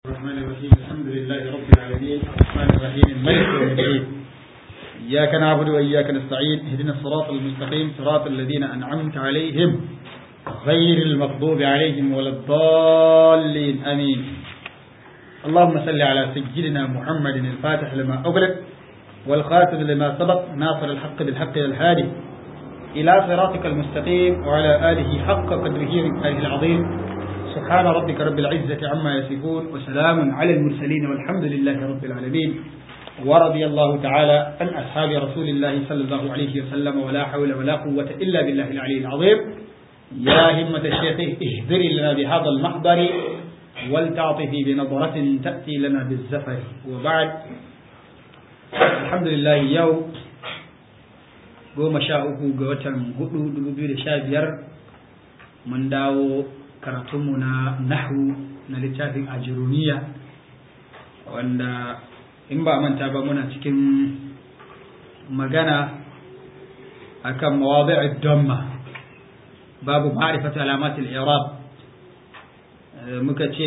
الرحمن الرحيم الحمد لله رب العالمين الرحمن الرحيم الملك يوم الدين إياك نعبد وإياك نستعين اهدنا الصراط المستقيم صراط الذين أنعمت عليهم غير المغضوب عليهم ولا الضالين آمين اللهم صل على سيدنا محمد الفاتح لما أغلق والخاتم لما سبق ناصر الحق بالحق الهادي إلى صراطك المستقيم وعلى آله حق قدره ومقداره العظيم سبحان ربك رب العزة عما يصفون وسلام على المرسلين والحمد لله رب العالمين ورضي الله تعالى عن أصحاب رسول الله صلى الله عليه وسلم ولا حول ولا قوة إلا بالله العلي العظيم يا همة الشيخ اهدري لنا بهذا المحضر ولتعطفي بنظرة تأتي لنا بالزفر وبعد الحمد لله يوم goma sha uku ga watan hudu dubu biyu da sha biyar mun dawo karatunmu na nahu na littafin ajiruniya wanda in ba manta ba muna cikin magana akan mawadi'ud damma babu ma'rifatu alamat al-i'rab muka ce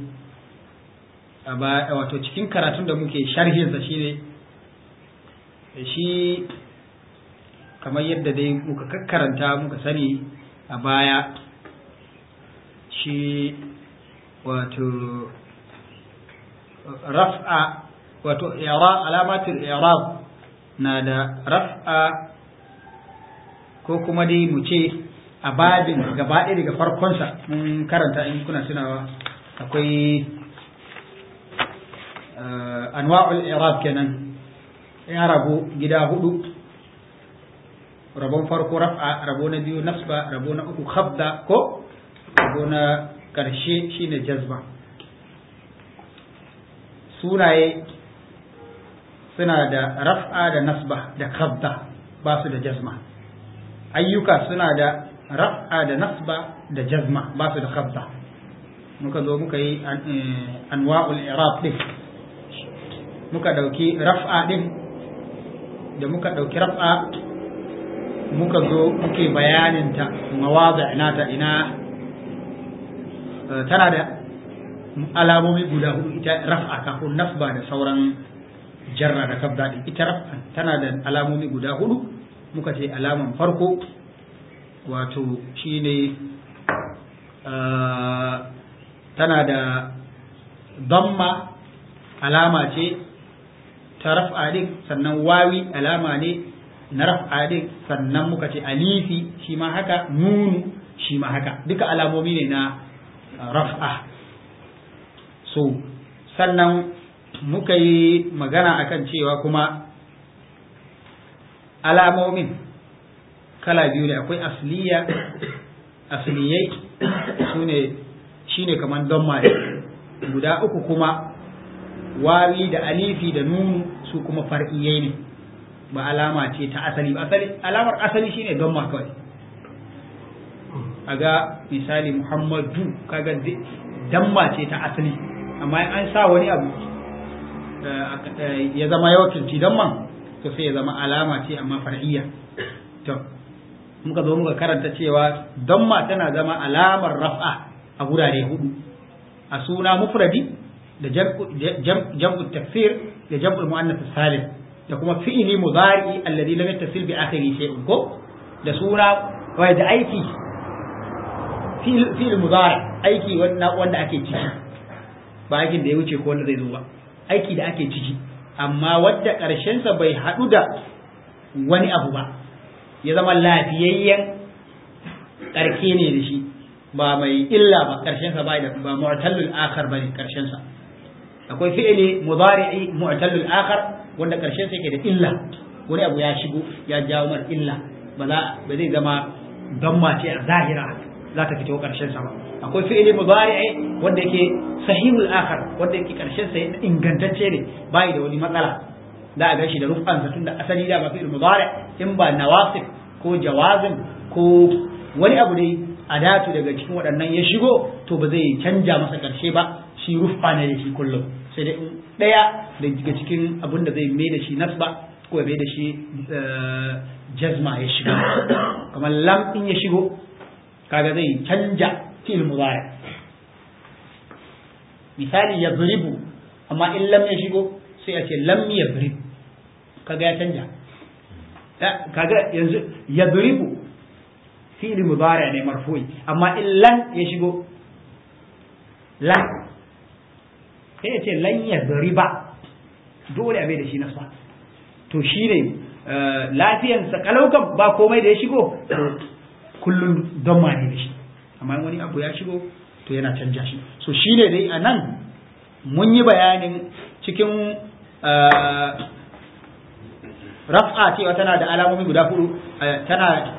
wato cikin karatun da muke sharhinsa shine shi kamar yadda dai muka kakkaranta muka sani a baya shi wato raf'a wato alamatul i'rab na da raf'a ko kuma dai mu ce a babin gaba ɗaya daga farkonsa mun karanta in kuna tunawa akwai anwa'ul i'rab kenan ya rabu gida hudu rabon farko raf'a rabo na biyu nasba rabo na uku khabda ko rabo na karshe shine jazba sunaye suna da raf'a da nasba da khabda ba su da jazma ayyuka suna da raf'a da nasba da jazma ba su da khabda muka zo muka yi anwa'ul i'rab din muka dauki raf'a din da muka dauki raf'a muka zo muke bayaninta mawaza nata ina tana da alamomi guda hudu ita raf'a kafin nasba da sauran jarra da kabda din ita raf'a tana da alamomi guda hudu muka ce alaman farko wato shine tana da damma alama ce ta raf'a din sannan wawi alama ne na raf'a din sannan muka ce alifi shi ma haka nunu shi ma haka duka alamomi ne na raf'a so sannan muka yi magana akan cewa kuma alamomin kala biyu ne akwai asliya asliyai su ne shi ne kamar don guda uku kuma wawi da alifi da nunu su kuma far'iyai ne ba alama ce ta asali ba asali alamar asali shine don ma kawai aga misali muhammadu kaga damma ce ta asali amma in an sa wani abu ya zama ya wakilci damman to sai ya zama alama ce amma far'iyya to muka zo muka karanta cewa damma tana zama alamar raf'a a gurare hudu a suna mufradi da jam'u takfir da jam'ul muannath salim da kuma fi'ili mudari alladhi lam yattasil bi akhiri shay'un ko da suna wai da aiki fi'il mudari aiki wanda wanda ake ciki ba aikin da ya wuce ko wanda zai zo ba aiki da ake ciki amma wadda karshen sa bai hadu da wani abu ba ya zama lafiyayyen karke ne da shi ba mai illa ba karshen sa bai da ba mu'tallul akhar bane karshen sa akwai fi'ili mudari'i mu'tallul akhar wanda karshen sa yake da illa wani abu ya shigo ya jawo mar illa ba za ba zai zama damma ce a zahira za ta fito karshen sa ba akwai fi'ili mudari'i wanda yake sahihul akhar wanda yake karshen sa ingantacce ne bai da wani matsala za a gashi da rufan sa tunda asali da ba fi'il mudari in ba nawasif ko jawazin ko wani abu dai adatu daga cikin waɗannan ya shigo to ba zai canja masa karshe ba shi rufa ne da shi kullum sai dai ɗaya daga cikin abin da zai mai da shi nasba ko ya mai da shi jazma ya shiga kamar lam in ya shigo kaga zai canja fi'il mudari misali ya zuribu amma in lam ya shigo sai a ce lam ya zurib kaga ya canja kaga yanzu ya zuribu fi'il mudari ne marfu'i amma in lan ya shigo lan sai ya ce lan ya zuriba dole a bai da shi nasa to shi ne lafiyansa kalaukan ba komai da ya shigo kullum don ma ne da shi amma wani abu ya shigo to yana canja shi so shi ne dai a nan mun yi bayanin cikin raf'a cewa tana da alamomi guda hudu tana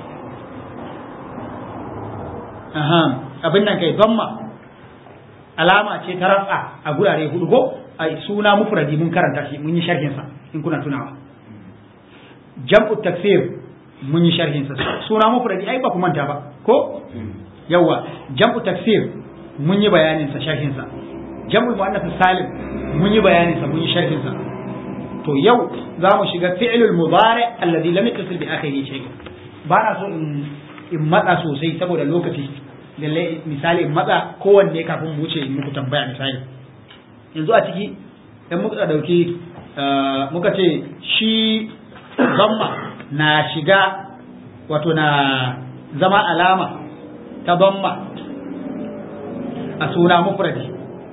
abin nan kai zamma alama ce ta raf'a a gurare hudu ko a suna mufradi mun karanta shi mun yi sharhinsa in kuna tunawa jam'u taksir mun yi sharhinsa suna mufradi ai ba ku manta ba ko yawa jam'u taksir mun yi bayanin sa sharhin sa jam'u muannath salim mun yi bayanin sa mun yi sharhin sa to yau za mu shiga fi'lul mudari alladhi lam yattasil bi akhiri shay ba na so in in matsa sosai saboda lokaci lalle misali in matsa kowanne kafin mu wuce in muku tambaya misali yanzu a ciki dan muka dauki muka ce shi zamma na shiga wato na zama alama ta zamma a suna mufradi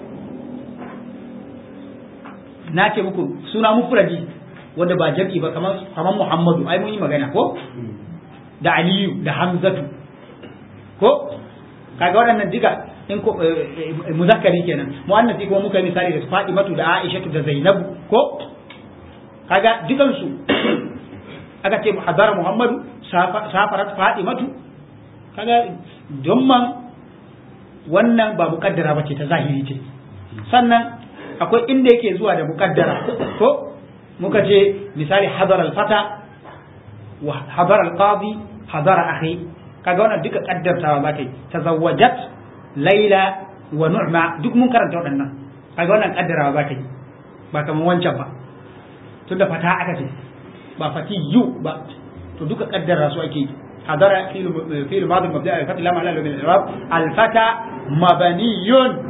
na ce muku suna mufradi wanda ba jam'i ba kamar kamar Muhammadu ai mun yi magana ko da Aliyu da Hamzatu ko kaga waɗannan diga in ko muzakkari kenan muannasi kuma muka misali da Fatimatu da Aishatu da Zainabu ko kaga dukan su aka ce hadara Muhammadu safarat Fatimatu kaga don man wannan ba mukaddara bace ta zahiri ce sannan akwai inda yake zuwa da mukaddara ko muka ce misali hadar al-fata wa hadar al-qadi hadar akhi kaga wannan duka kaddartawa za kai tazawwajat laila wa nu'ma duk mun karanta waɗannan kaga wannan kaddarawa za kai ba kamar wancan ba tunda fata aka ce ba fatiyu ba to duka kaddara su ake hadara fil fil madi mabda al-fath lam ala al-i'rab al-fata mabniyun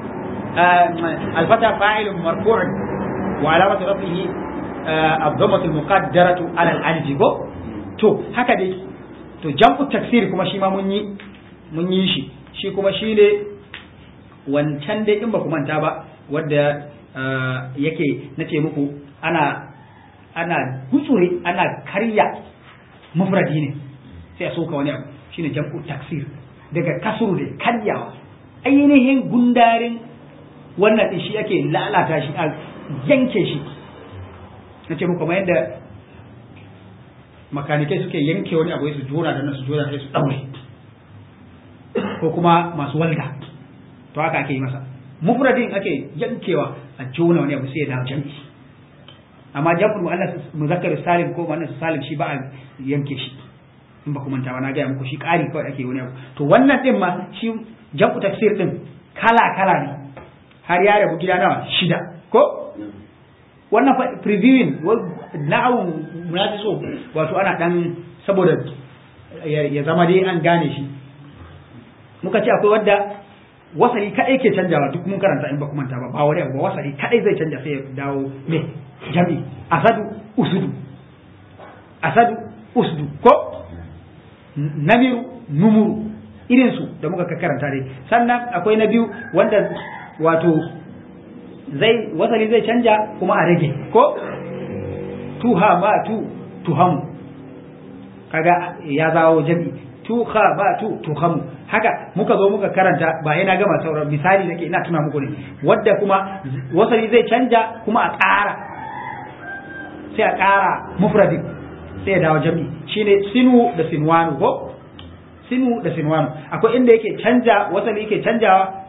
الفتى فاعل مرفوع وعلامة رفعه الضمة المقدرة على الألف to haka dai to jam'u taksir kuma shi ma mun yi mun yi shi shi kuma shi ne wancan dai in ba ku manta ba wadda yake nace muku ana ana gutsure ana karya mufradi ne sai a soka wani abu shine jam'u taksir daga kasuru da karyawa ainihin gundarin wannan din shi ake lalata shi a yanke shi na ce muku yadda makanikai suke yanke wani abu su jona da nan su jona sai su daure ko kuma masu walda to haka ake yi masa mufradin ake yankewa a jona wani abu sai ya dawo jam'i amma jam'ul muannas muzakkar salim ko muannas salim shi ba a yanke shi in ba ku manta ba na gaya muku shi ƙari kawai ake wani abu to wannan din ma shi jam'u tafsir din kala kala ne har ya rabu gida nawa shida ko wannan fa previewing na'awun munafi so wato ana dan saboda ya zama dai an gane shi muka ce akwai wadda wasali kadai ke canjawa duk mun karanta in ba kuma manta ba ba wani abu ba wasali kadai zai canja sai ya dawo me jami asadu usudu asadu usdu ko namiru numuru irin su da muka karanta dai sannan akwai na biyu wanda wato zai wasali zai canja kuma a rage ko tuha ma tu tuhamu kaga ya zawo jami tuha ba tu tuhamu haka muka zo muka karanta ba yana gama sauran misali nake ina tuna muku ne wadda kuma wasali zai canja kuma a ƙara sai a ƙara mufradi sai ya dawo jami shine sinu da sinwanu ko sinu da sinwanu akwai inda yake canja wasali yake canjawa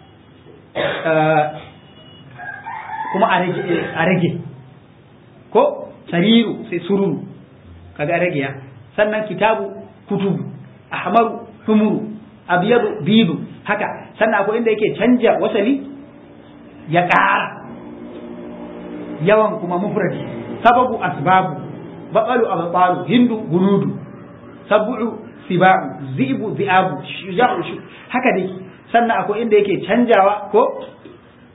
kuma a rage ko sariru sai sururu kaga rage ya sannan kitabu kutubu ahmaru humuru abyadu bidu haka sannan akwai inda yake canja wasali ya ƙara yawan kuma mufradi sababu asbabu baƙalu abbalu hindu gunudu sabu'u siba'u zibu zi'abu shuja'u haka dai sannan akwai inda yake canjawa ko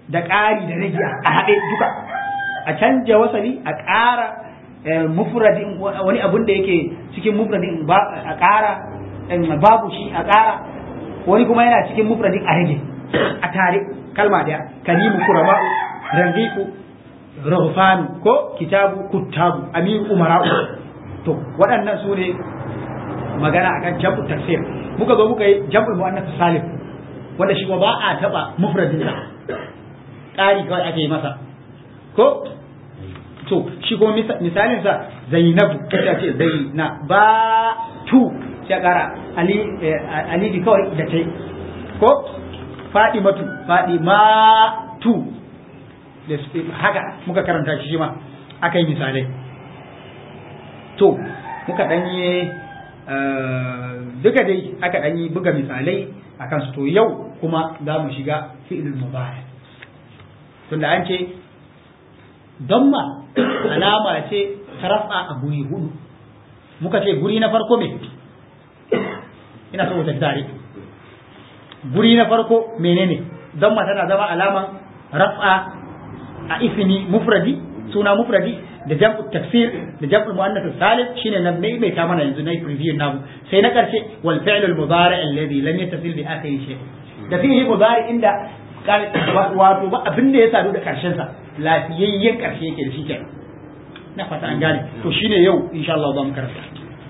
da ƙari da rage a haɗe duka a canja wasali a ƙara mufradin wani abun da yake cikin mufradin a ƙara babu shi a ƙara wani kuma yana cikin mufradin a rage a tare kalma daya karimu kurama'u rangiku rahufanu ko kitabu kuttabu amiru umara'u to waɗannan su ne magana akan jam'u tafsir muka zo muka yi jam'ul muannas salim wanda shi ba a taba mufradin sa ƙari kawai ake yi masa ko to shi kuma misalin sa zainabu kace ce zaina ba tu sai ƙara ali ali kawai da tai ko fadimatu fadimatu haka muka karanta shi ma aka yi misalai to muka ɗanye duka dai aka ɗanyi buga misalai a kansu to yau kuma za mu shiga fi'ilul mubari tunda an ce damma alama ce ta rafa a guri hudu muka ce guri na farko me ina so tafi tare guri na farko menene damma tana zama alaman rafa a ismi mufradi suna mufradi da jam'u tafsir da jam'u muannath salim shine nan mai mai mana yanzu nayi preview namu sai na karshe wal fi'l al mudari alladhi lam yattasil bi akhir shay da fi'li mudari inda wato ba abin da ya sadu da karshen sa lafiyayyen karshe yake da shi kenan na fata an gane to shine yau insha Allah za mu karanta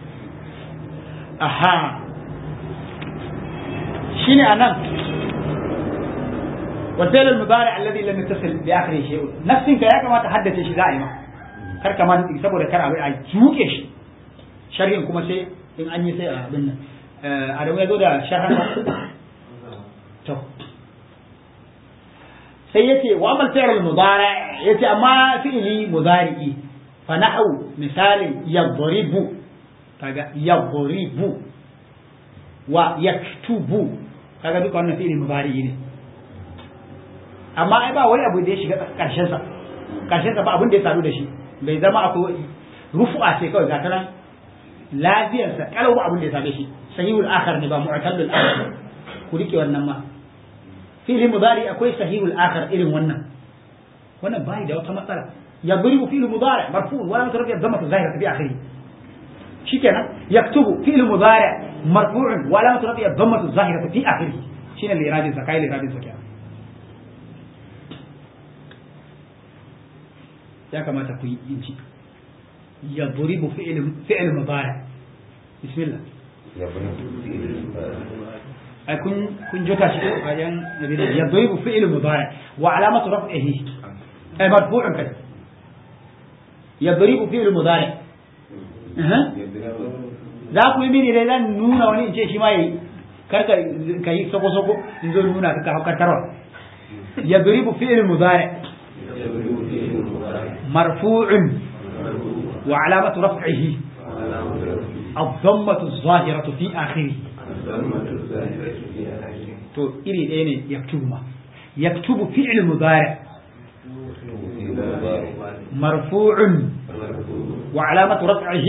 aha shine anan والفعل المضارع الذي لم يتصل باخره شيء نفسك يا كما تحدث شيء زائما kar ka man saboda kar abin a juke shi sharhin kuma sai in an yi sai a abin nan adamu ya zo da sharhan to sai yace wa amal fi'l al-mudari yace amma fi'li mudari'i fa na'u misalin yadribu kaga yadribu wa yaktubu kaga duka wannan fi'li mudari'i ne amma ai ba wani abu da ya shiga karshen sa karshen sa ba abin da ya sadu da shi bai zama akwai rufu'a ce kawai gata nan lafiyarsa kalau ba abin da ya same shi sahihul akhar ne ba mu'tallul akhar ku rike wannan ma fi'li mudari akwai sahihul akhar irin wannan wannan bai da wata matsala yadribu fi'l mudari marfu wa lam tarfi dhamma zahira fi akhiri shikenan yaktubu fi'l mudari marfu'un wa lam tarfi dhamma zahira fi akhiri shine liradin sa kai liradin sa kenan ya kamata ku yi inci ya duribu fi'il mudari bismillah ai kun kun jota shi ko bayan nabi ya duribu fi'il mudari wa alamatu raf'ihi ay marfu'un kai ya duribu fi'il mudari za ku yi mini dai zan nuna wani in ce shi ma yi karka ka yi soko soko in zo nuna ka haukar tarwa ya duribu fi'il mudari مرفوع وعلامة رفعه الضمة الظاهرة في آخره تو إلي إيه يكتب ما يكتب فعل مضارع مرفوع وعلامة رفعه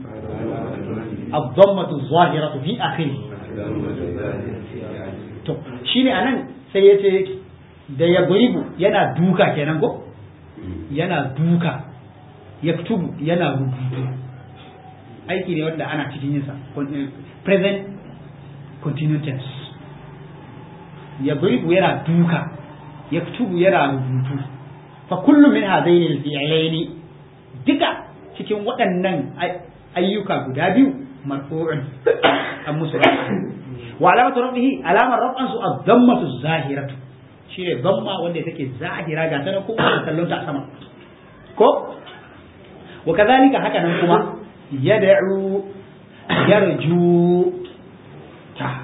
الضمة الظاهرة في آخره تو شيني أنا سيتي da ya buribu yana duka kenan ko yana duka yaktubu yana rubutu aiki ne wanda ana cikin yinsa present continuous tense ya buribu yana duka yaktubu yana rubutu fa kullu min hadaini al-fi'laini duka cikin waɗannan ayyuka guda biyu marfu'un an musu wa alamatu rafihi alamar raf'an su az-zammatu zahiratu shine zamma wanda take zahira ga ta ko da kallon ta sama ko wa kadhalika haka nan kuma yad'u yarju ta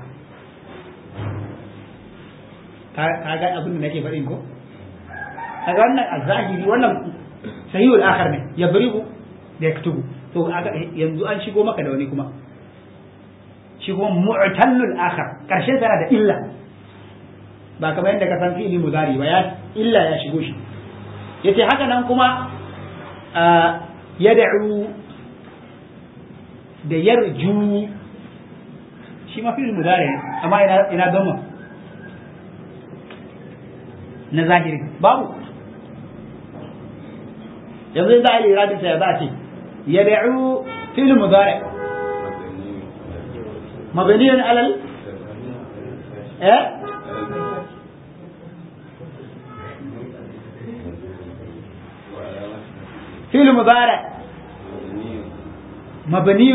ka ga abin da nake faɗin ko kaga wannan az-zahiri wannan sahihul akhar ne yabribu da yaktubu to yanzu an shigo maka da wani kuma shi kuma mu'tallul akhar karshen sana da illa ba kamar yadda ka san fi'ili mudari ba ya illa ya shigo shi yace haka nan kuma yad'u da yarju shi ma fi'il mudari amma ina ina dama na zahiri babu yanzu za a yi iradin sa ya za a ce yad'u fil mudari mabniyan alal eh فعل مضارع مبني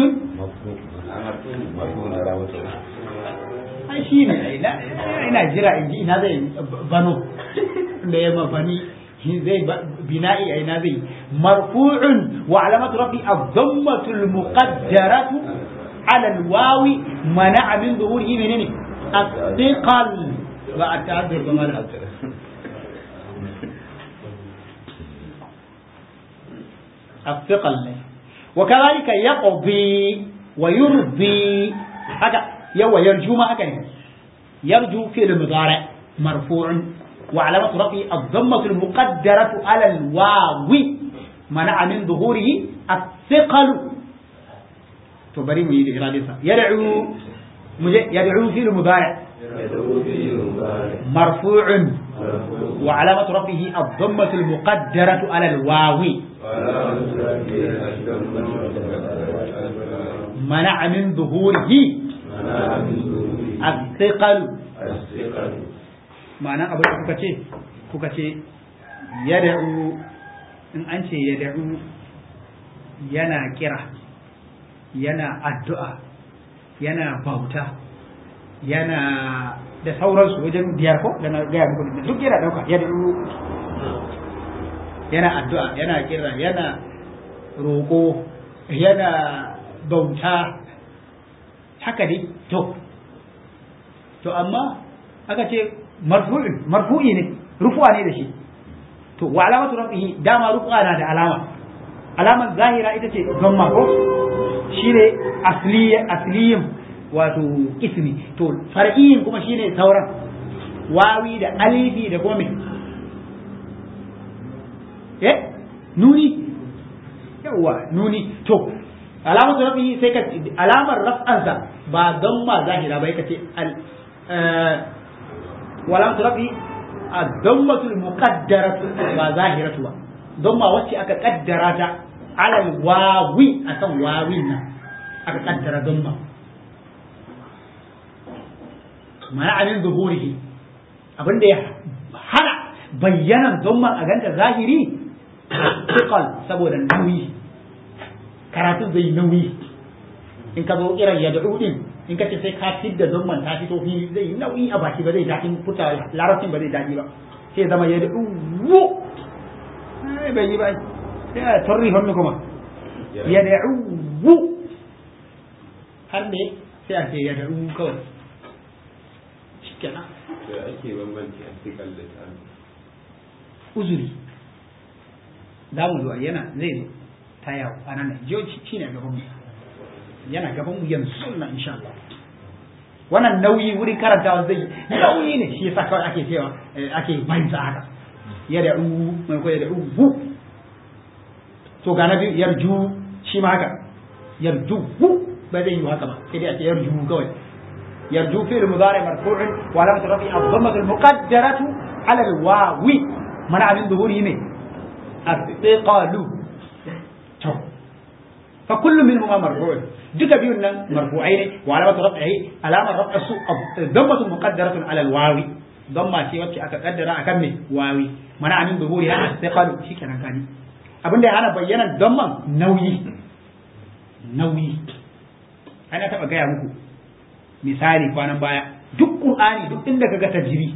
ai shi ne ina jira in ji ina zai bano da ya mabani zai bina'i a ina zai marfu'un wa alamatu rafi az-dhammatu al-muqaddaratu ala al-wawi mana'a min zuhurihi menene as-thiqal ba at-ta'azzur ba mala الثقل وكذلك يقضي ويرضي هذا يو يرجو ما هكذا يرجو فعل مضارع مرفوع وعلامة رفعه الضمة المقدرة على الواو منع من ظهوره الثقل تبري من يدعو يدعو يدعو فعل مضارع مرفوع وعلامة رفعه الضمة المقدرة على الواو منع من ظهوره الثقل ma'ana abin da kuka ce kuka ce yada'u in an ce yada'u yana kira yana addu'a yana bauta yana da sauransu wajen biyar ko da na gaya muku duk yana dauka yada'u yana addu'a yana kira yana roƙo yana bauta haka dai to to amma aka ce marfu'in marfu'i ne rufu'a ne da shi to wa alamatu rafihi dama rufu'a na da alama alamar zahira ita ce gamma ko shine asliya asliyin wato ismi to far'iyin kuma shine sauran wawi da alifi da kuma eh nuni yawa nuni to alamatu rafihi sai ka alamar raf'ansa ba gamma zahira ba kace al walamatu rafihi ad-dammatul muqaddaratu ba zahiratu ba damma wacce aka kaddara ta ala wawi akan wawin nan aka kaddara damma mana amin zuhurihi abinda ya hana bayyanan damma a ganta zahiri thiqal saboda nauyi karatun zai nauyi in ka zo irin ya da'u din in ka ce sai ka fidda zamman ta fito fili zai nauyi a baki ba zai daɗin futa larabcin ba zai daɗi ba sai zama ya da'u wo bai yi ba sai a tarri hannu kuma ya da'u wo har ne sai a ce ya da'u kawai shikenan da ake bambanci a cikin da ta uzuri za mu zo yana zai zo ta yawo a nan jiyoci shi ne gaban mu yana gaban mu yanzu na insha Allah wannan nauyi wurin karantawa zai nauyi ne shi yasa kawai ake cewa ake bayin sa haka ya da u mai ko ya da u to ga na biyu yarju shi ma haka yarju ba zai yi haka ba sai dai ake yarju kawai yarju fi'l mudari marfu'un wa alamat rafi ad-dhammah al-muqaddaratu ala al-wawi mana min dhuhurihi ne as-thiqalu to fa kullu minhuma marfu' duka biyun nan marfu'ai ne wa alamatu raf'ihi alamar raf'a su dammatu muqaddaratun ala alwawi damma ce wacce aka kaddara akan me wawi mana amin zuhuri ha istiqalu shikenan kani abinda ya hana bayyana damman nauyi nauyi ana taba gaya muku misali kwanan baya duk qur'ani duk inda kaga tajri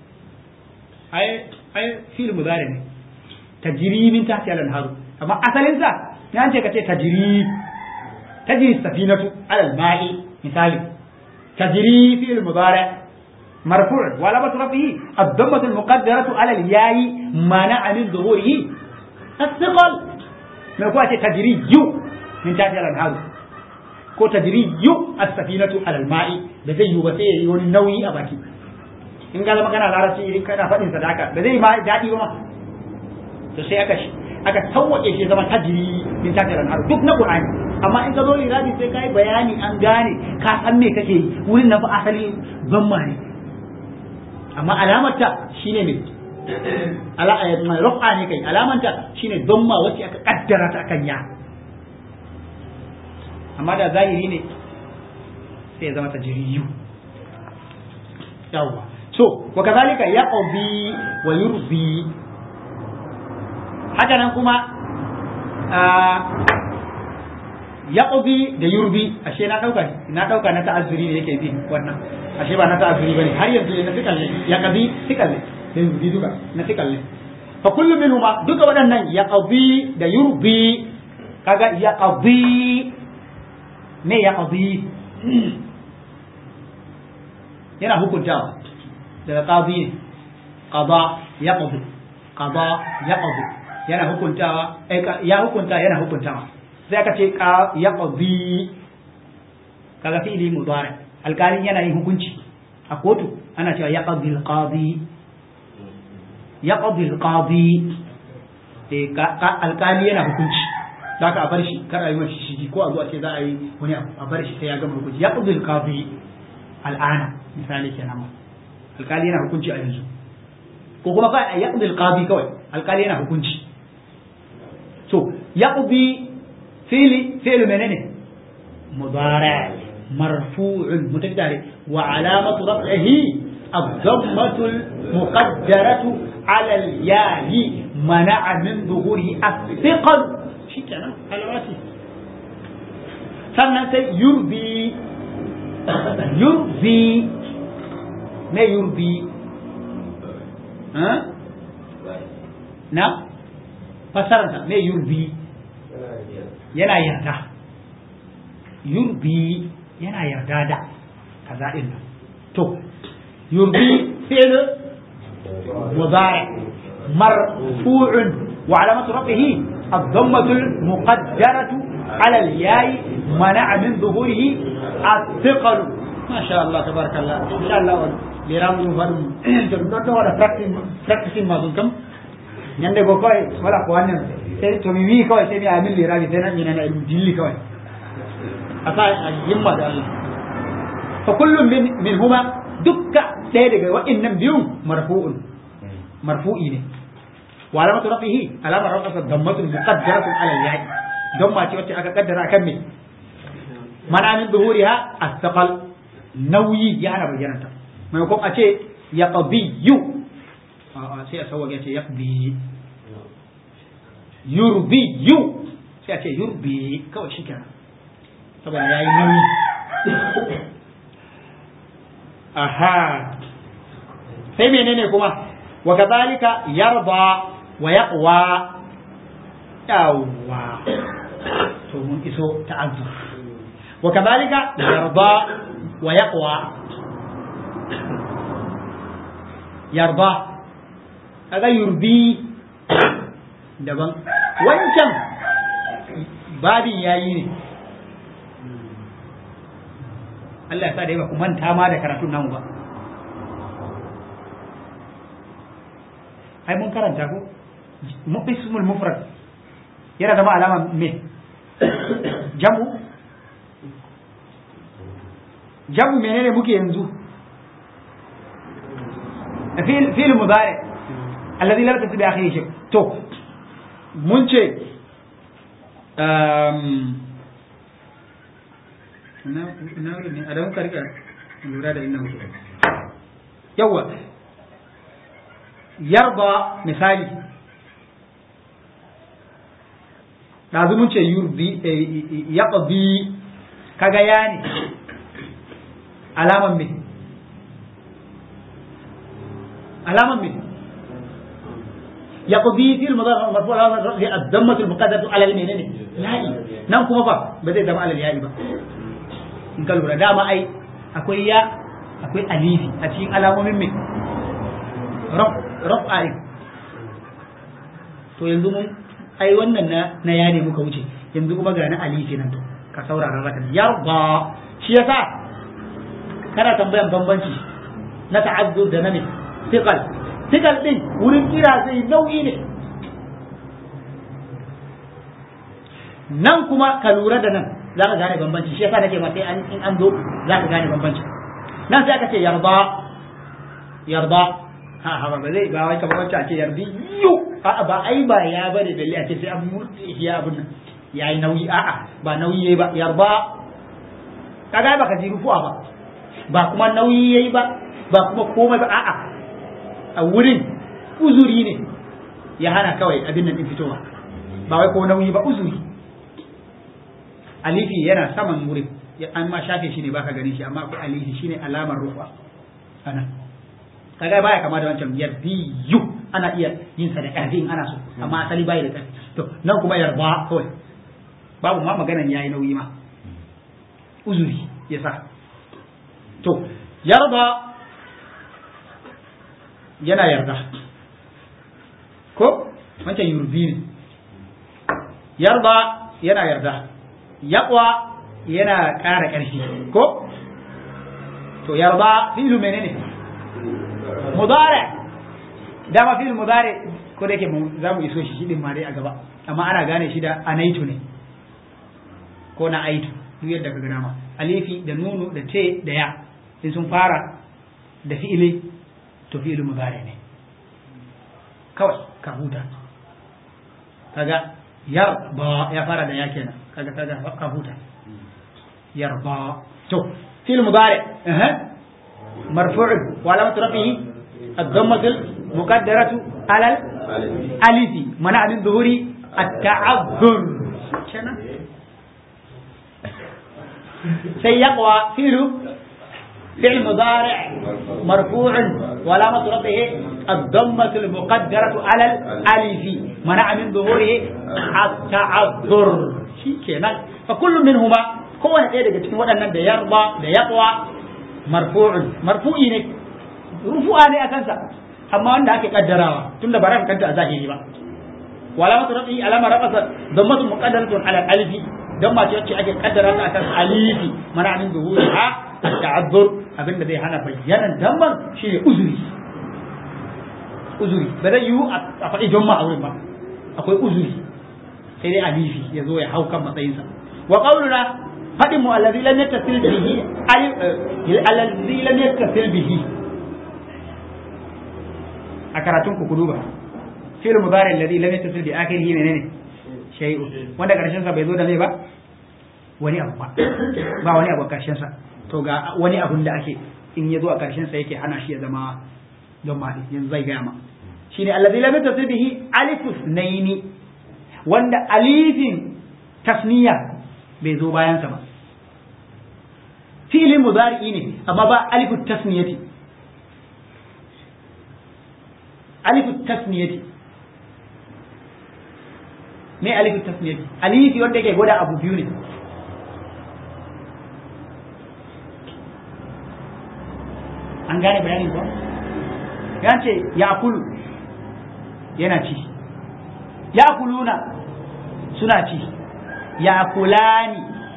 ai ai fil mudari ne tajri min tahti al-anhar amma asalin sa ya ce kace tajri تجري السفينة على الماء مثال تجري في المضارع مرفوع وعلامة رفعه الضمة المقدرة على الياء منع من ظهوره الثقل ما يقول تجري يو من تحت الأنهار ko tajriyu as-safinatu ala al-ma'i da zai yi ba sai yayi wani nauyi a baki in ga zama kana larabci idan kana fadin sadaka da zai ma dadi ba ma to sai aka aka tawwace shi zama tajri min tahti al-anhar duk na qur'ani amma in ka zo irabi sai kai bayani an gane ka san me kake yi wurin na fa asali zamma ne amma alamarta shine me ala rufa ne kai alamanta shine damma wacce aka kaddara ta akan ya amma da zahiri ne sai ya zama ta jiriyu yawwa so wa kazalika yaqbi wa yurbi haka nan kuma yaqbi da yurbi ashe na dauka na dauka na ta'azzuri ne yake bi wannan ashe ba na ta'azzuri bane har yanzu na fikal ne yaqbi fikal ne da yurbi duka na fikal ne fa kullu minhuma duka waɗannan yaqbi da yurbi kaga yaqbi ne yaqbi yana hukuntawa daga qadi ne qada yaqdi qada yaqdi yana hukuntawa ya hukunta yana hukuntawa sai aka ce yaqdi kaga fi'ili mudari alkalin yana yin hukunci a kotu ana cewa yaqdi alqadi yaqdi alqadi alkali yana hukunci za ka a bar shi kar a yi mashi shigi ko a zuwa ce za a yi wani abu a bar shi sai ya gama hukunci yaqdi alqadi al'ana misali kenan ma alkali yana hukunci a yanzu ko kuma kawai a yaqdi alqadi kawai alkali yana hukunci to yaqdi fi'li fi'lu menene mudari marfu'un mutadari wa alamatu raf'ihi الضمة المقدرة على الياء منع من ظهوره الثقل شيء كان على راسي sannan sai yurbi yurbi me yurbi na fasararsa me yurbi yana yarda yurbi yana yarda da kaza din nan to yurbi fi'l mudari marfu'un wa alamatu rafihi الضمة المقدرة على الياء منع من ظهوره الثقل ما شاء الله تبارك الله إن شاء الله لرام يفهم تبدو ولا practicing ما كم nyande go koy wala ko wannan sai to mi wi koy sai mi amin lirabi sai nan yana dilli koy asa yimma da Allah fa kullum min min huma dukka ɗaya daga wa'annan biyun marfu'un marfu'i ne wa alamatu rafihi alamar rafa dammatun muqaddaratun ala al-ya'i damma ce wacce aka kaddara akan me mana min zuhuriha as-saqal nauyi ya ana bayyana ta maimakon a ce yaqbiyu sai a sauwa ce yaqbi yurbiyu sai a ce yurbi kawai shi kenan saboda yayi nauyi aha sai menene kuma wa kadhalika yarda wa yaqwa yawwa to mun iso ta'azzur wa kadhalika yarda wa yaqwa yarda kaga yurbi daban wancan babin yayi ne Allah ya sa da ba ku manta ma da karatun namu ba ai mun karanta ko ismul mufrad yana zama alama me jamu jamu menene muke yanzu fil fil mudari alladhi lam tasbi akhihi shay to mun ce um na ne a don karka lura da inna mutu yawa yarba misali ɗazu mun ce yurbi yaƙabi kaga ya ne alaman me alaman me yaƙabi fil mazar marfu alaman rafi addammatul muqaddatu alal menene ya'i nan kuma ba ba zai zama alal ya'i ba in ka lura dama ai akwai ya akwai alifi a cikin alamomin me raf'a to yanzu mun ai wannan na na ya ne muka wuce yanzu kuma ga na alifi nan to ka saurara raka yarda shi yasa kana tambayan bambanci na ta'azzur da na ne thiqal thiqal din wurin kira zai nau'i ne nan kuma ka lura da nan za ka gane bambanci shi yasa nake ma sai in an zo za ka gane bambanci nan sai aka ce yarda yarda ha ha ba zai ba wai kamar wacce ake yardi yu a'a ba ai ba ya bane balle a ce sai an murde shi ya abun nan yayi nauyi a'a ba nauyi yayi ba yarba kaga ba ka ji rufuwa ba ba kuma nauyi yayi ba ba kuma komai ba a'a a wurin uzuri ne ya hana kawai abin nan din fitowa ba wai ko nauyi ba uzuri alifi yana saman wurin an ma shafe shi ne baka gani shi amma akwai alifi shine alamar rufa ana kaga baya kama da wancan yardiyu ana iya yin sa da ƙarfi in ana so amma asali bai da ƙarfi to nan kuma yarba kawai babu ma maganan yayi nauyi ma uzuri yasa to yarda yana yarda ko wancan yurdi ne yarda yana yarda yaqwa yana ƙara ƙarfi ko to yarda fi'lu menene mudari dama fi'lu mudari ko da yake za mu iso shi shi din ma dai a gaba amma ana gane shi da anaitu ne ko na aitu duk yadda ka gana ma alifi da nunu da te da ya in sun fara da fi'ili to fi'lu mudari ne kawai ka huta kaga yarba ya fara da ya kenan kaga kaga ka huta yarba to fi'l mudari eh marfu' wa alamat rafihi الضمة المقدرة على الألف منع من ظهور التعذر سيقوى فعل فعل مضارع مرفوع وعلامة رفعه الضمة المقدرة على الألف منع من ظهوره التعذر شيء فكل منهما kowane ɗaya daga cikin waɗannan da yarba da yaqwa marfu'un marfu'i ne rufu'a ne a kansa amma wanda ake kaddarawa tunda ba ran kanta a zahiri ba wala matu rafi alama rafasa dammatu muqaddaratun ala alifi dan ma ce wacce ake kaddara ta akan alifi mana min zuhuriha ta'azzur abinda zai hana bayyanan damman shine uzuri uzuri ba zai yiwu a faɗi damma a wurin ba akwai uzuri sai dai alifi ya zo ya hau kan matsayinsa wa qauluna faɗin mu allazi lam yattasil bihi allazi lam yattasil bihi a karatun ku duba fi'l mudari alladhi lam yattasil bi akhirih menene shay'un wanda karshen sa bai zo da mai ba wani abu ba ba wani abu karshen sa to ga wani abun da ake in ya zo a karshen sa yake hana shi ya zama don ma yanzu zai gaya ma shine alladhi lam yattasil bihi alifus naini wanda alifin tasniya bai zo bayan sa ba fi'lin mudari ne amma ba alifut tasniyati alifut tasniyati me alifut tasniyati alifi wanda yake gwada abu biyu ne an gane bayanin ko ya ce ya kulu yana ci ya kuluna suna ci ya kulani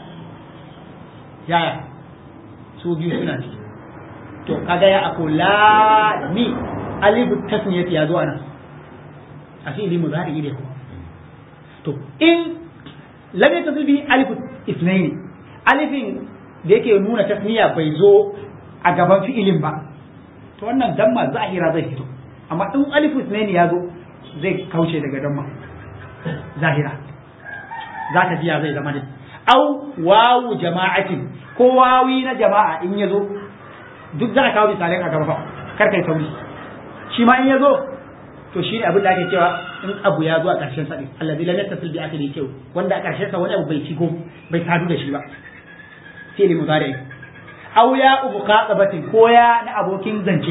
yaya su biyu suna ci to kaga ya akulani alifu tasniyati ya zo ana a fi'ili mudari ne ko to in lam yatasil bihi alifu isnaini alifin da yake nuna tasniya bai zo a gaban fi'ilin ba to wannan damma zahira zai fito amma in alifu isnaini ya zo zai kauce daga damma zahira za ta jiya zai zama ne au wawu jama'atin ko wawi na jama'a in ya zo duk za a kawo misalai a gaba kar kai sauri shi ma in ya zo to shi ne abin da ake cewa in abu ya zo a ƙarshen sa ne allazi lam yattasil bi akhiri kyau wanda a ƙarshen sa wani abu bai shigo bai sadu da shi ba fi'li mudari aw ya ubu qatabatin ko ya na abokin zance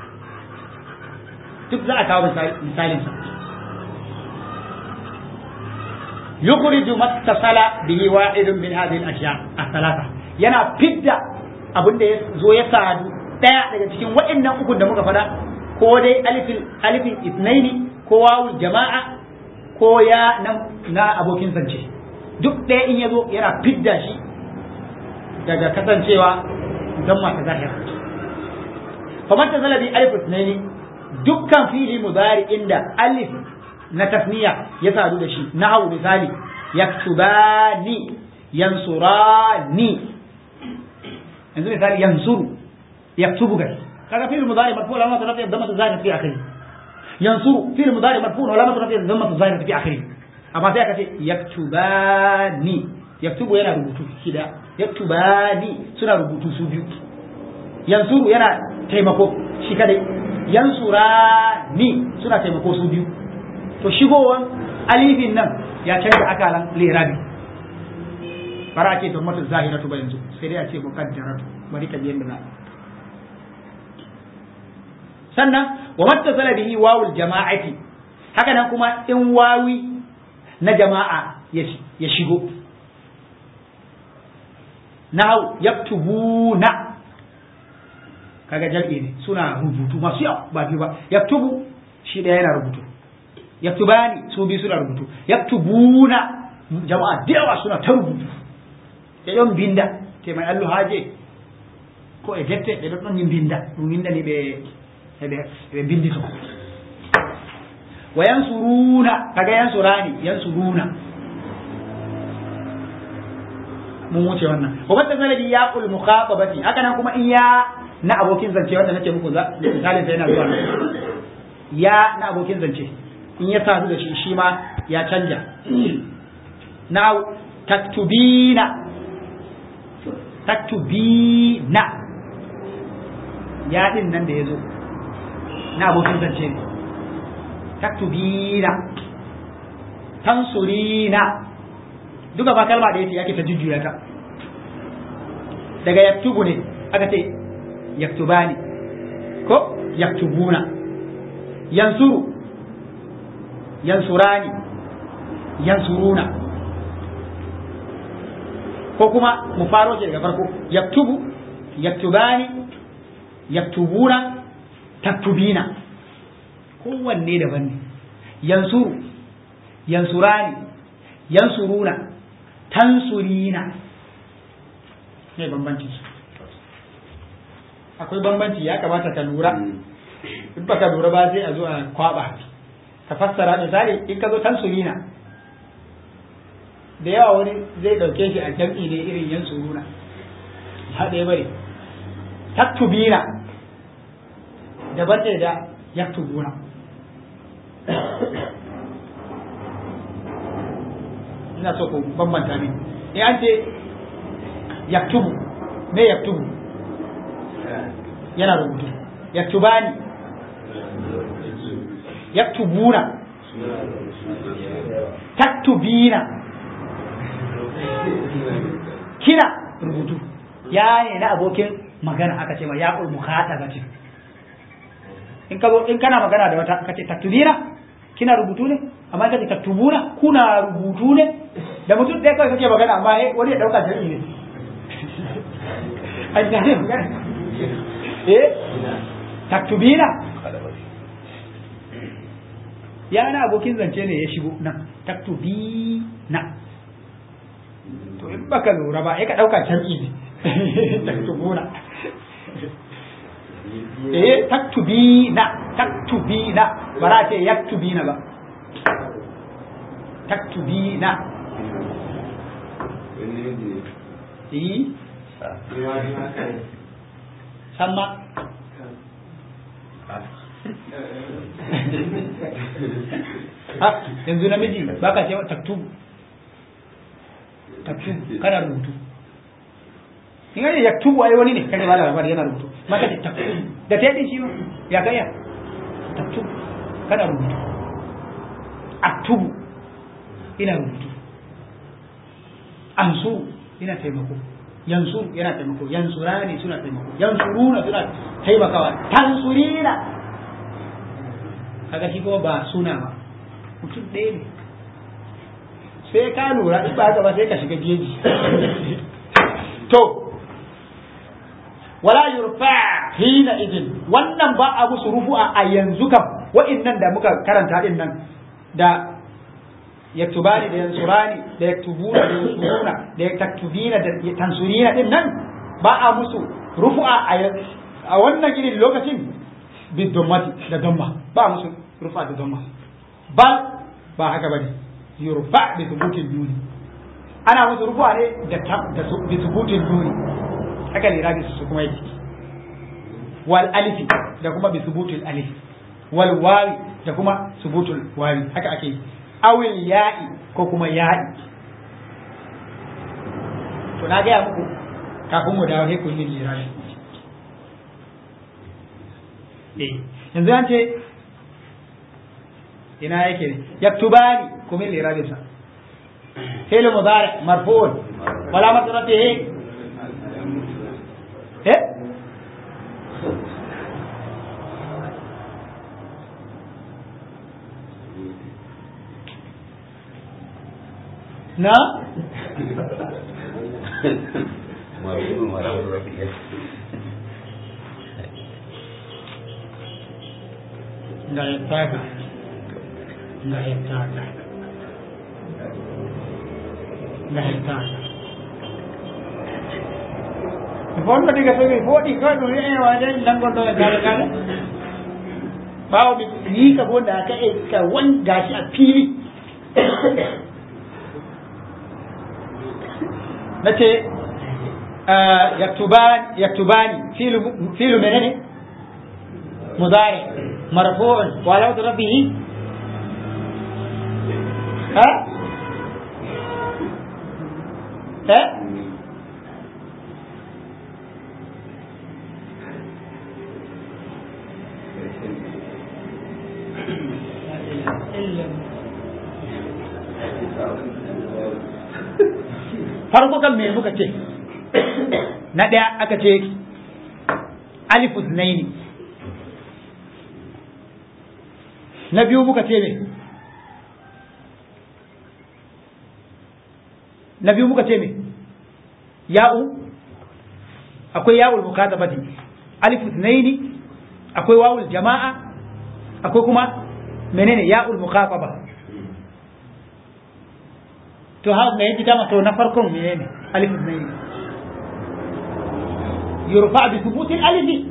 duk za a kawo misalin sa yukhriju mattasala bihi wa'idun min hadhihi al-ashya ath-thalatha yana fidda abin da ya zo ya sadu daya daga cikin waɗannan ukun da muka faɗa ko dai alifin alifin isnaini ko wawul jama'a ko ya na, na abokin zance duk ɗaya in ya zo yana fidda shi daga kasancewa don masu zahira kamar ta zalabi alif isnaini dukkan fili mudari inda alif na tasniya ya sadu da shi na hau misali yaktubani yansurani yanzu misali yansuru yaktubu gai kaga fi'il mudari marfu alamatu rafi dhammatu zahira fi akhirih yansuru fi'il mudari marfu alamatu rafi dhammatu zahira fi akhirih amma sai aka ce yaktubani yaktubu yana rubutu shida yaktubani suna rubutu su biyu yansuru yana taimako shi kadai yansurani suna taimako su biyu to shigowan alifin nan ya canza akalan lirabi bara a ce dhammatu zahiratu ba yanzu sai dai a ce muqaddaratu bari ka je yanda za sannan wa mattasala bihi wawul jama'ati haka nan kuma in wawi na jama'a ya shigo nahu yaktubuna kaga jal'i ne suna rubutu masu yawa ba biyu ba yaktubu shi ɗaya yana rubutu yaktubani su biyu suna rubutu yaktubuna jama'a da yawa suna ta rubutu e ɗon binda te mai allu haje ko e dette ɓe ɗon ɗon yin binda ɗum winda ni ɓe ɓe bindito wa yansuruna kaga yansurani yansuruna mun wuce wannan wa wata zalabi ya kul mukhatabati haka nan kuma in ya na abokin zance wanda nake muku misalin sa yana zuwa ya na abokin zance in ya sadu da shi shi ma ya canja na taktubina taktubina ya din nan da ya zo na abokin zance ne taktubina tansurina duka ba kalma da yake yake ta jujjuya ta daga yaktubu ne aka ce yaktubani ko yaktubuna yansuru yansurani yansuruna ko kuma mu faro shi daga farko yaktubu yaktubani yaktubuna taktubina kowanne daban ne yansuru yansurani yansuruna tansurina ne bambanci su akwai bambanci ya kamata ka lura in ba ka lura ba sai a zo a kwaba ka fassara misali in ka zo tansurina da yawa wani zai dauke shi a jam'i ne irin yansuruna ya ɗaya bane taktubina daban ne da yaktubuna ina so ku bambanta ne in an ce yaktubu me yaktubu yana rubutu yaktubani yaktubuna taktubina kina rubutu ya ne na abokin magana aka ce ma ya ƙul mukhatabatin in ka zo in kana magana da wata kace taktubina kina rubutu ne amma kace taktubuna kuna rubutu ne da mutum ɗaya kawai kake magana amma wani ya ɗauka jami'i ne an gane magana eh taktubina ya na abokin zance ne ya shigo nan taktubina to in baka lura ba ya ka ɗauka jami'i ne taktubuna eh taktubina taktubina ba za a ce yaktubina ba taktubina eh sama ha yanzu namiji ba ka cewa taktubu taktubu kana rubutu in ga yaktubu ai wani ne kaje ba da labari yana rubutu maka ce taktubu da ta yi shi ma ya gaya taktubu kana rubutu aktubu ina rubutu ansu ina taimako yansu yana taimako yansurani suna taimako yansuruna suna taimakawa tansurina kaga shi kuma ba suna ba mutum ɗaya ne sai ka lura in ba haka ba sai ka shiga jeji to wala yurfa hina idin wannan ba a musu rufu'a a yanzu kam wa'innan da muka karanta din nan da yaktubani da yansurani da yaktubuna da yansuruna da yaktubina da tansurina din nan ba a musu rufu'a a wannan irin lokacin bidomati da domma ba a musu rufa da domma bal ba haka bane yurfa bi thubutin nuni ana musu rufu'a ne da da bi thubutin nuni haka ne rabi su kuma yake wal alifi da kuma bi subutul alif wal wawi da kuma subutul wawi haka ake yi awil ya'i ko kuma ya'i to na gaya muku kafin mu dawo sai kun yi lirashi eh yanzu an ce ina yake ne yaktubani kuma lirabin sa fi'l mudari marfu'un wala matratihi eh na ga yattaka ga yattaka ga yattaka fondo diga so mi foɗi kawai ɗum e wajen langonɗo e kale kale ɓawo mi ni ka bo da ka e ka wan gashi a fili nace yaktubani yaktubani filu filu menene mudari marfu'un wa alawatu rabbihi ha ha farko kan me muka ce na ɗaya aka ce alifus naini na biyu muka ce me na biyu muka ce me ya'u akwai ya'ul mukatabati alifus naini akwai wawul jama'a akwai kuma menene ya'ul mukataba to ha me yake dama to na farkon menene alif ne yurfa bi thubut alif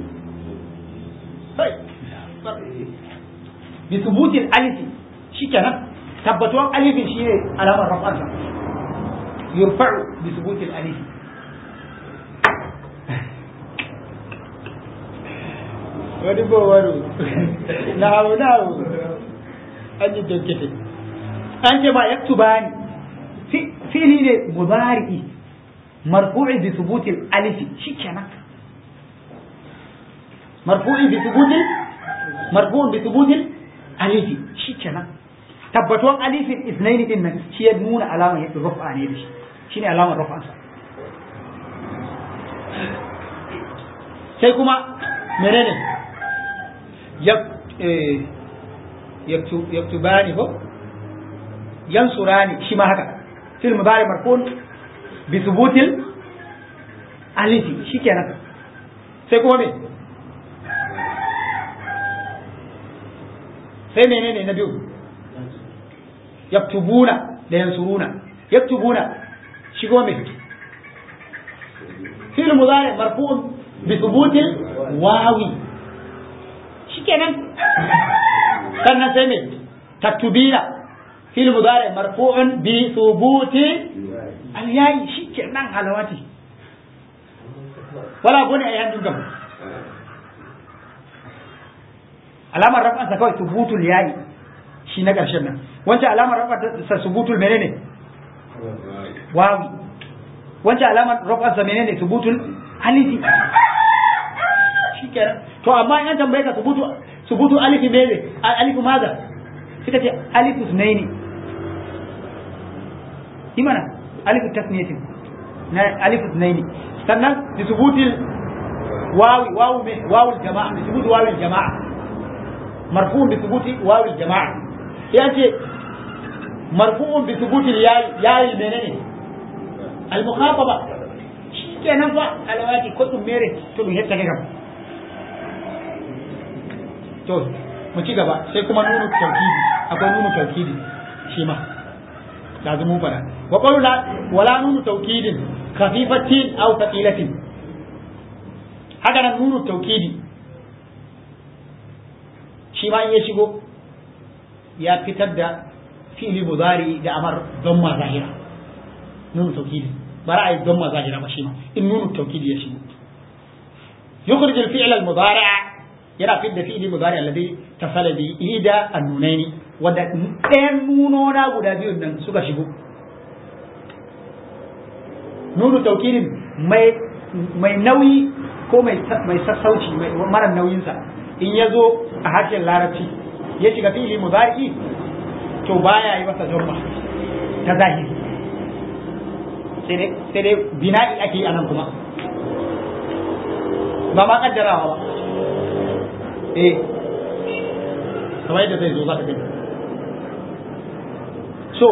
bi thubut alif shikenan tabbatuwan alif shi ne alamar raf'arsa yurfa bi thubut alif wani bowaro na hau na hau an yi jankete an ce ma yaktubani fili ne mudari'i marfu'i bi thubuti alif shikenan marfu'i bi thubuti marfu'un bi thubuti alif shikenan tabbatuwan alifin isnaini din nan shi ya nuna alamar yadda rufa ne da shi shine alamar rufa sa sai kuma menene yaktubani ko yansurani shi ma haka في المضارع مرفوع بثبوت الالف شikenan sai kuma me sai menene na biyu yaktubuna da yansuruna yaktubuna shi kuma me fi'l mudari marfu' bi thubut wawi shikenan sannan sai me taktubina في المضارع مرفوع بثبوت الياء شيء نان حلواتي ولا بني اي عندهم جنب alamar rafan sa kawai subutul yayi shi na karshen nan wancan alamar rafan sa subutul menene wawi wancan alamar rafan sa menene subutul alifi shikenan to amma in an tambaye ka subutu subutu alifi mene alifu maza suka ce alifu sunaini imana alifu tasniyatin na alifu sunaini sannan bi subutil wawi wawu me wawu jama'a bi subuti wawi jama'a marfu'un bi subuti wawi jama'a ya ce marfu'un bi subuti yayi yayi menene al mukhataba shikenan fa alawati ko dum mere to dum hetta kam to mu ci gaba sai kuma nunu tawkidi akwai nunu tawkidi shi ma da mun fara wa qawlu la wala nunu tawkidin khafifatin aw thaqilatin haka nan nunu tawkidi shi ma in ya shigo ya fitar da fi'li mudari da amar dhamma zahira nunu tawkidi bara ai dhamma zahira ba shi ma in nunu tawkidi ya shigo yukhrij al-fi'l al-mudari' yana fidda fi'li mudari' alladhi tasala bi ida an-nunaini wanda ɗayan nunona guda biyu nan suka shigo nunu taukidin mai mai nauyi ko mai mai sassauci mai mara nauyinsa in ya zo a harshen larabci ya shiga fi'li mudari to baya yi masa jumma ta zahiri sai dai bina'i ake yi anan kuma ba ma kaddarawa ba eh kamar yadda zai zo za ka gani so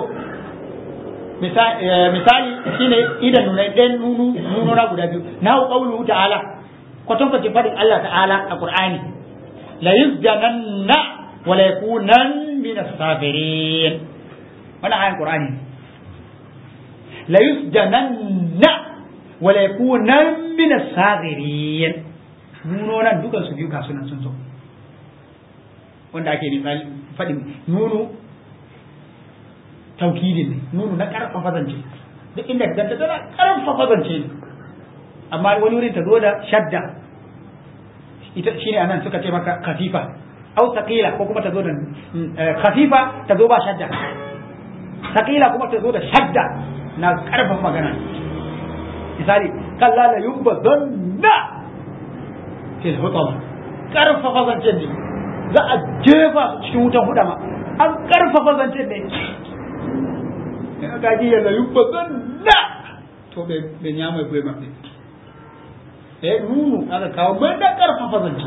misali shine idan nuna ɗan nunu nununa guda biyu na hu qawluhu ta'ala kwatan kwace fadin Allah ta'ala a Qur'ani la yuzdananna wa la yakunan min as-sabirin wannan ayan Qur'ani la yuzdananna wa la yakunan min as-sabirin nunonan dukan su biyu ga sunan sun zo wanda ake misali fadin nunu taukidin ne nunu na karfafa zance duk inda ka ganta tana karfafa zance ne amma wani wurin ta zo da shadda ita shine anan suka ce maka khafifa au thaqila ko kuma ta zo da khafifa ta zo ba shadda thaqila kuma ta zo da shadda na karfafa magana misali kalla la yubaddanna fil hutama karfafa zancen ne za a jefa cikin wutan hudama an karfafa zancen ne in aka ji yalla yubba zanna to bai bai nya mai gwe mafi eh nunu aka kawo mai da karfafa zance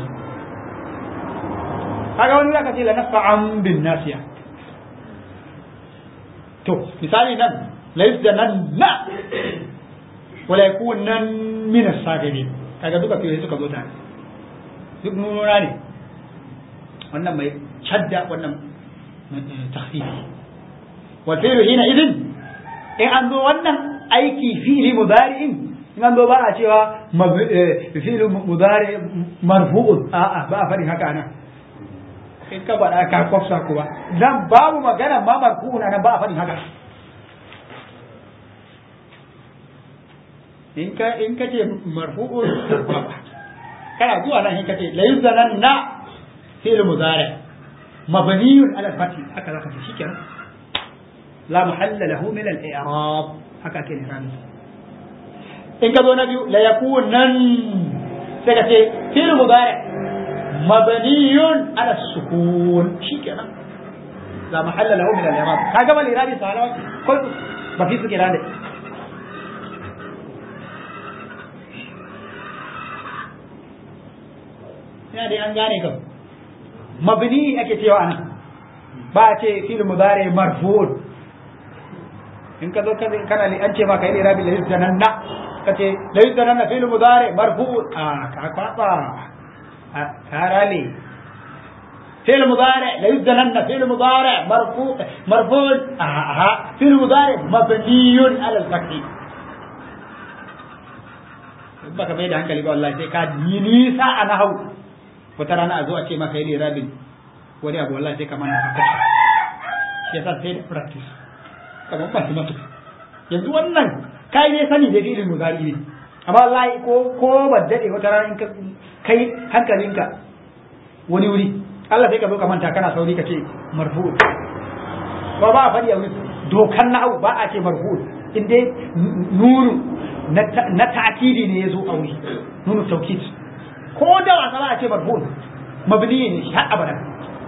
kaga wani zaka ce la nafa'an bin nasiya to misali nan la yuzdananna wala yakunan min as-sagirin kaga duka fiye suka zo tare duk nununa ne wannan mai shadda wannan takhfifi wal fi'lu hina idin in an zo wannan aiki fi'li mudari'in in an zo ba a cewa fi'lu mudari marfu'un a'a ba a faɗi haka nan in ka faɗa ka kwafsa kuwa dan babu magana ma marfu'un nan ba a faɗi haka in ka in ka ce marfu'un kana zuwa nan in ka ce la yuzananna fi'l mudari mabniyun ala al-fath haka zaka ce shikenan la mahalla lahu min al-i'rab haka ke rami in ka zo na biyu la yakunan sai ka ce fi'l mudari mabniyun ala sukun shikenan la mahalla lahu min al-i'rab kaga mal irabi sahara ko ba fi su kirane ina dai an gane kam mabni ake cewa anan ba a ce fil mudari marfu'un in ka zo kana li an ce ma kai ne rabi laysa jananna kace laysa jananna fil mudari marfu'un a ka kwaba a karale fil mudari laysa jananna fil mudari marfu' marfu'un a fil mudari mabniyun ala al-fath baka bai da hankali ba wallahi sai ka yi nisa a nahau wata rana a zo a ce maka yi rabin wani abu wallahi sai ka mana haka shi yasa sai da practice kamar ba su matu yanzu wannan kai ne sani da filin muzari ne amma wallahi ko ko ba dade wata rana in ka kai hankalinka wani wuri Allah sai ka zo ka manta kana sauri ka ce marfu ba ba a faɗi a wuri dokan na'u ba a ce marfu in dai nunu na ta'kidi ne ya zo a wuri nunu taukid ko da wasa ba a ce marfu mabni ne shi har abada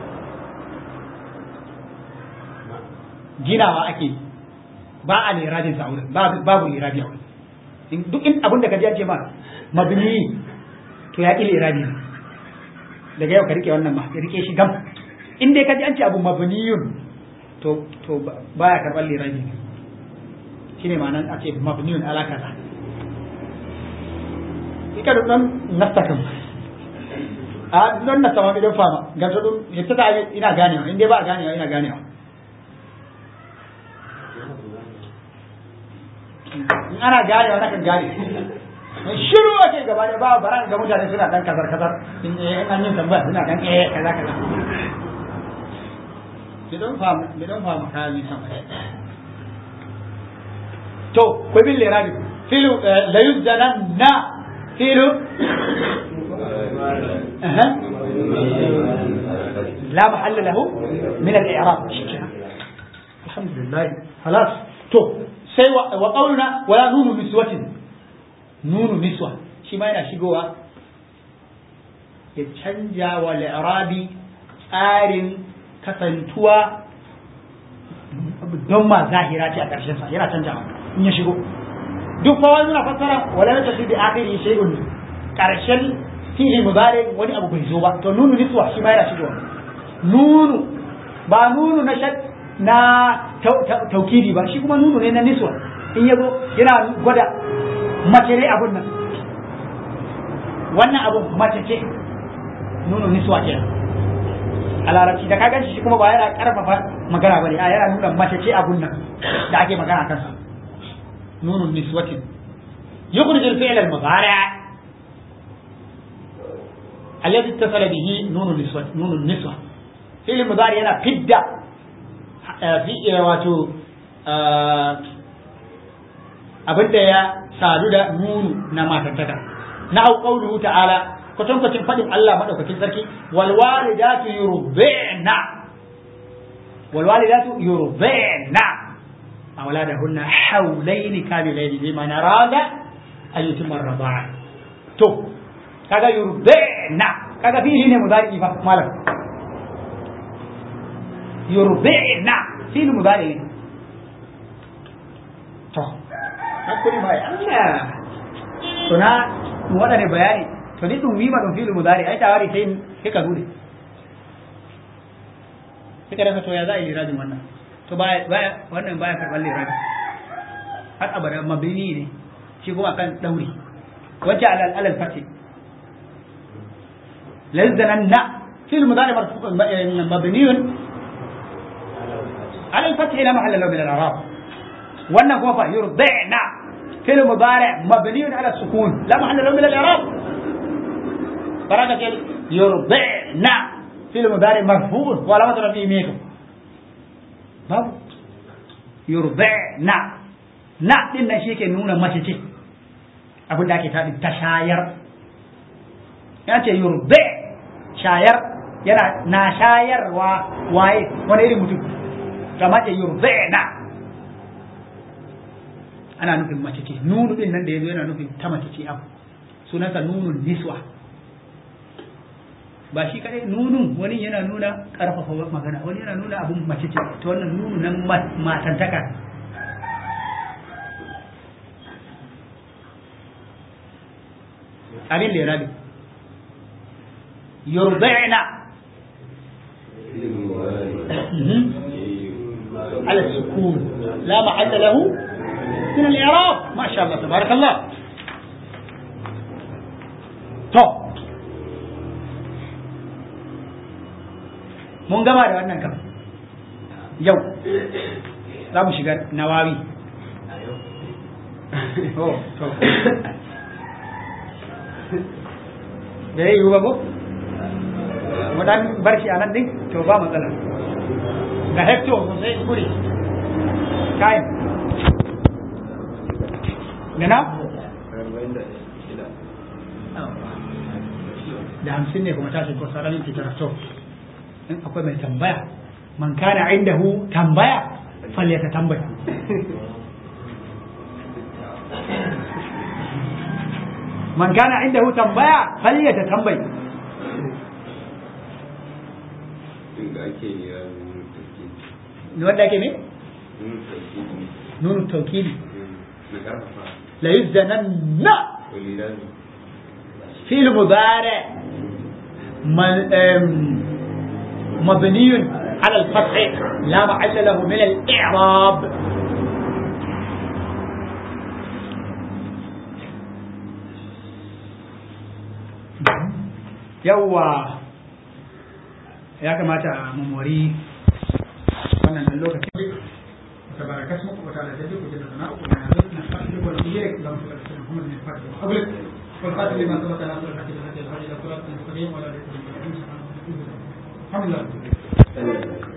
ginawa ake ba a lirabin sa wurin babu lirabi a wurin duk in abin da ka ji an ce ma mabni to ya ƙi lirabi daga yau ka rike wannan ma ka rike shi gam in dai ka ji an ce abu mabniyun to to baya karɓar lirabi shine ma'anar a ce mabniyun ala kaza ika duk dan nasta kan a don nasta ma idan fama ga to dum yadda ta ina ganewa in dai ba ganewa ina ganewa in ana gane wani kan gane shiru ake gaba da ba bara ga mutane suna dan kazar kazar in an yin tambaya suna dan eh kaza kaza bidon fam bidon fam ka yi sama to ko bin lirabi filu la yuzana na filu أها. لا محل له من الإعراب الحمد لله خلاص تو سوى وقولنا ولا نون نسوة نون نسوة shi ma yana shigowa ya canja wa li'rabi tsarin kasantuwa don ma zahira ce a ƙarshen sa yana canjawa in ya shigo duk fa wani na fassara wala na tafi da akhiri shay'un ƙarshen fi'il mudari wani abu bai zo ba to nunu niswa shi ma yana shigowa nunu ba nunu na shad na taukidi ba shi kuma nunu ne na niswa in yazo yana gwada mace ne abun nan wannan abun mace ce nunu niswa ke a larabci da ka ganshi shi kuma ba yana karfafa magana bane a yana nuna mace ce abun nan da ake magana kansa nunun niswatin yukhrij al-fi'l al-mudari' الذي اتصل به نون النسوة نون النسوة fi'il mudari yana fidda fi wato abinda ya sadu da nunu na matantaka na au qawluhu ta'ala kwatankwacin fadin Allah madaukakin sarki wal walidatu yurbi'na wal walidatu yurbi'na awladahunna hawlayn kamilayn liman arada an yutimma ar-rida'a to kaga yurbi'na kaga fi'ili ne mudari fa malam yurbi'na fi'il mudari to hakuri mai Allah to na mu wada ne bayani to ni dum wima dum fi'il mudari ai tawari sai sai ka gude sai ka rasa to ya za a yi lirajin wannan to baya baya wannan baya karɓar liraji har abada mabini ne shi kuma kan dauri wacce alal alal fati lazananna fi'il mudari marfu mabniyun على الفتح لا محل له من الاعراب wannan kuma fa yurdi'na fi'l mudari' mabni ala sukun la mahalla lahu min al-i'rab baraka ce yurdi'na fi'l mudari' marfu' wa la madra fi mika babu yurdi'na na din nan shi ke nuna mace ce abin da ake taɗi ta shayar ya ce yurdi shayar yana na shayarwa waye wani irin mutum kama da yurzaina ana nufin mace ce nunu din nan da yazo yana nufin ta mace ce abu sunansa nunun niswa ba shi kadai nunun wani yana nuna karfafa magana wani yana nuna abun mace ce to wannan nunu nan matantaka abin da ya rabi yurzaina على السكون لا محل له من الإعراب ما شاء الله تبارك الله to mun gama da wannan kam yau za mu shiga nawawi oh to da ya yi ba ko mu dan bar shi a nan din to ba matsala ga hecto sai guri kayan gana da hamsin ne kuma tashi ko sararin fitar to in akwai mai tambaya man kana indahu tambaya falle ta tambaya man kana indahu tambaya falle ta tambaya inda ake yi wanda ake ne nunu taukili na karfafa la yuzdananna walidan fi'l mudari مبني على الفتح لا محل له من الإعراب yawa ya kamata mu mori wannan dan lokacin تبارك اسمك وتعالى جدك وجل ثناؤك ونعبدك نستغفرك ونطيعك اللهم صل على محمد من الفاتح وقبلك والخاتم لما سبق ناصر الحق بالحق الهادي الى صراط المستقيم ولا تكن الحمد لله